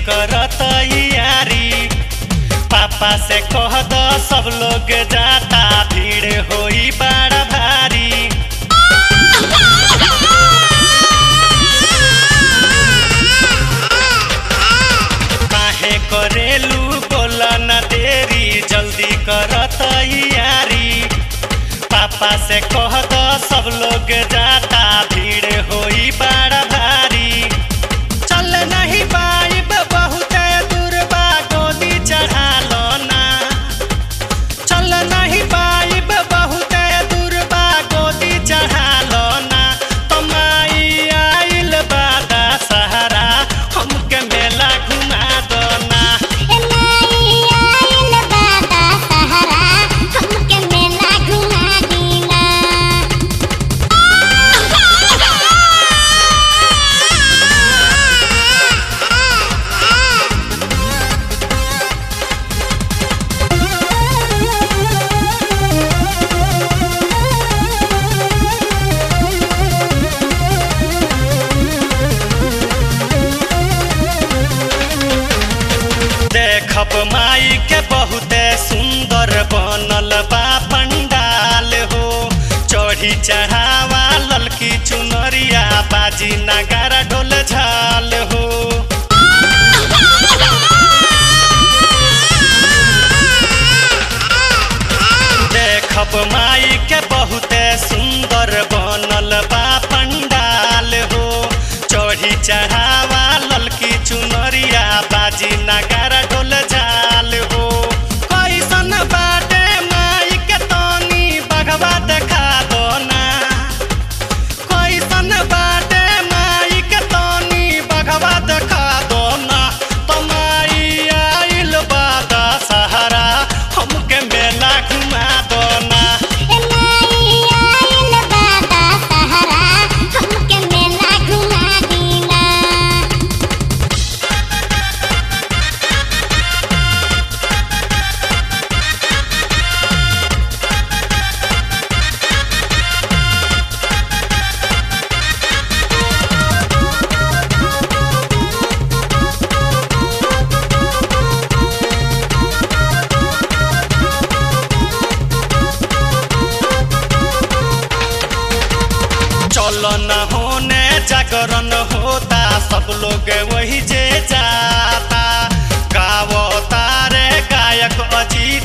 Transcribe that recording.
करत यारी पापा से कह दो सब लोग जाता भीड़ होई बड़ा भारी काहे करेलू बोला न देरी जल्दी करत यारी पापा से कह दो सब लोग जाता भीड़ होई बड़ा भारी चल नहीं पाइब बहुत दूर बा गोदी चढ़ा लो ना चल नहीं पाइब बहुत दूर बा गोदी चढ़ा लो ना तमाई आइल बादा सहारा हमके मेला घुमा दो ना एनाई आइल बादा सहारा हमके मेला घुमा दीना देखब माई के बहुते सुंदर बनल बा पंडाल हो चढ़ी चढ़ावा ललकी चुनरिया बाजी नगारा ढोल झाल हो देखब माई के बहुते सुंदर बनल बा पंडाल हो चढ़ी चढ़ावा ललकी चुनरिया बाजी नगारा ढोल झाल हो कैसन बाटे माई के तनी बघवा देखा दो ना कैसन बाटे माई के तनी बघवा देखा दो ना तो माई आइल बादा सहारा हमके मेला घुमा दो ना एनाई आइल बादा सहारा हमके मेला घुमा दीना चल न होने जागरण होता सब लोग वही जे जाता गावो तारे गायक अजीत